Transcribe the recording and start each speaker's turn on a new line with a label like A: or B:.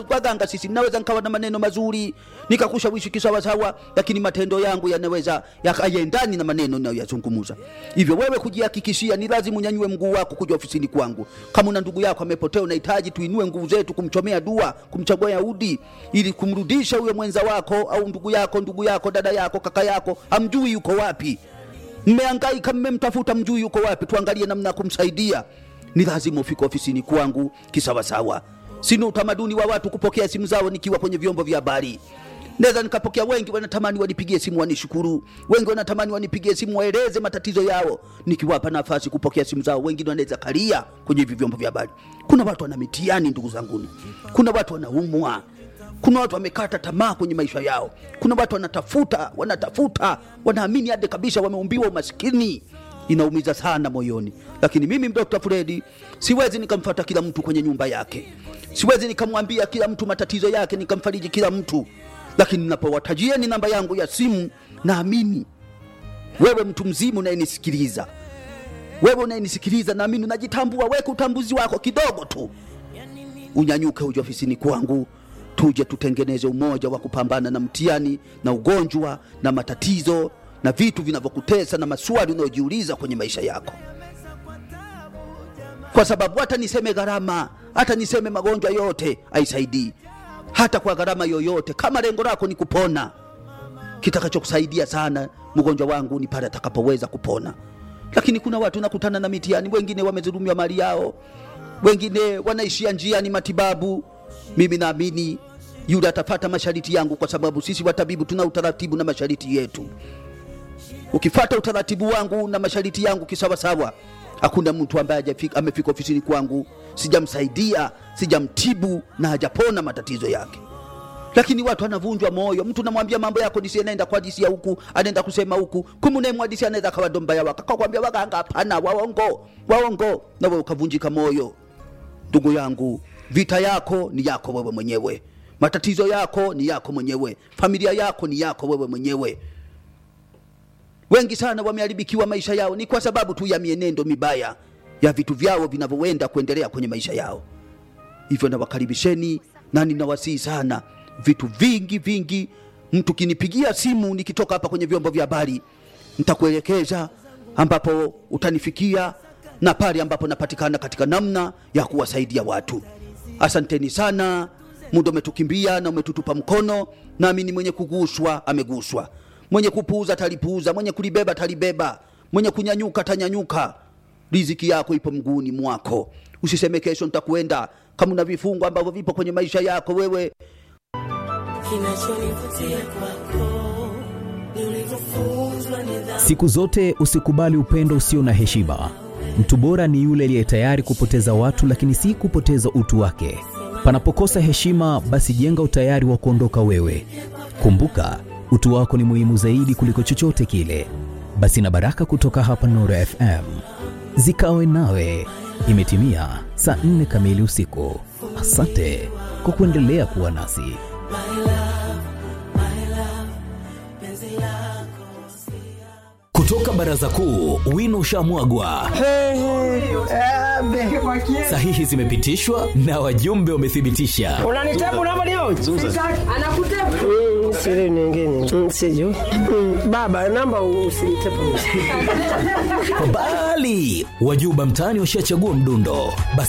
A: waganga sisi naweza nikawa na maneno mazuri nikakushawishi kisawasawa lakini matendo yangu yanaweza yakaendani na maneno nayoyazungumuza hivyo wewe kujihakikishia ni lazima unyanyue mguu wako kuja ofisini kwangu kama una ndugu yako amepotea unahitaji tuinue nguvu zetu kumchomea dua kumchagua yahudi ili kumrudisha huyo mwenza wako au ndugu yako ndugu yako dada yako kaka yako amjui yuko wapi mmeangaika mmemtafuta mjui yuko wapi tuangalie namna ya kumsaidia ni lazima ufike ofisini kwangu kisawasawa sina utamaduni wa watu kupokea simu zao nikiwa kwenye vyombo vya habari naweza nikapokea wengi wanatamani wanipigie simu wanishukuru wengi wanatamani wanipigie simu waeleze matatizo yao nikiwapa nafasi kupokea simu zao wengine wanaweza kalia kwenye hivi vyombo vya habari kuna watu wana mitihani ndugu zanguni kuna watu wanaumwa kuna watu wamekata tamaa kwenye maisha yao kuna watu wanatafuta wanatafuta wanaamini hadi kabisa wameumbiwa umaskini inaumiza sana moyoni lakini mimi dr fredi siwezi nikamfata kila mtu kwenye nyumba yake siwezi nikamwambia kila mtu matatizo yake nikamfariji kila mtu lakini napowatajieni namba yangu ya simu naamini wewe mtu mzima unayenisikiliza wewe unayenisikiliza naamini unajitambua weka utambuzi wako kidogo tu unyanyuke uje ofisini kwangu tuje tutengeneze umoja wa kupambana na mtihani na ugonjwa na matatizo na vitu vinavyokutesa na maswali unayojiuliza kwenye maisha yako kwa sababu hata niseme gharama hata niseme magonjwa yote aisaidii hata kwa gharama yoyote kama lengo lako ni kupona kitakachokusaidia sana mgonjwa wangu ni pale atakapoweza kupona lakini kuna watu nakutana na mitihani wengine wamezulumiwa mali yao wengine wanaishia njiani matibabu mimi naamini yule atafata mashariti yangu kwa sababu sisi watabibu tuna utaratibu na mashariti yetu ukifata utaratibu wangu na mashariti yangu kisawasawa hakuna mtu ambaye hajafika- amefika ofisini kwangu sijamsaidia sijamtibu na hajapona matatizo yake lakini watu anavunjwa moyo mtu namwambia mambo yako nisi anaenda kuhadisia huku anaenda kusema huku kumu unayemhadisia anaweza akawa dombaya waka kakwambia waganga hapana waongo waongo na wewe ukavunjika moyo ndugu yangu vita yako ni yako wewe mwenyewe matatizo yako ni yako mwenyewe familia yako ni yako wewe mwenyewe wengi sana wameharibikiwa maisha yao ni kwa sababu tu ya mienendo mibaya ya vitu vyao vinavyoenda kuendelea kwenye maisha yao hivyo nawakaribisheni na ninawasihi sana vitu vingi vingi mtu kinipigia simu nikitoka hapa kwenye vyombo vya habari nitakuelekeza ambapo utanifikia na pale ambapo napatikana katika namna ya kuwasaidia watu asanteni sana muda umetukimbia na umetutupa mkono nami ni mwenye kuguswa ameguswa mwenye kupuuza talipuuza mwenye kulibeba talibeba mwenye kunyanyuka tanyanyuka riziki yako ipo mguuni mwako usiseme kesho nitakwenda kama una vifungo ambavyo vipo kwenye maisha yako wewe
B: Kinachonivutia kwako ni ulivyofunzwa nidhamu.
C: Siku zote usikubali upendo usio na heshima. Mtu bora ni yule aliye tayari kupoteza watu, lakini si kupoteza utu wake. Panapokosa heshima, basi jenga utayari wa kuondoka wewe. Kumbuka, utu wako ni muhimu zaidi kuliko chochote kile. Basi na baraka kutoka hapa Nuru FM zikawe nawe. Imetimia saa nne kamili usiku. Asante kwa kuendelea kuwa nasi. Kutoka baraza kuu, wino ushamwagwa, sahihi zimepitishwa na wajumbe wamethibitisha.
D: unanitabu namba leo anakutabu mm, siri nyingine mm, sijui mm, baba namba usinitepu
C: Bali wajuba mtaani washachagua mdundo, basi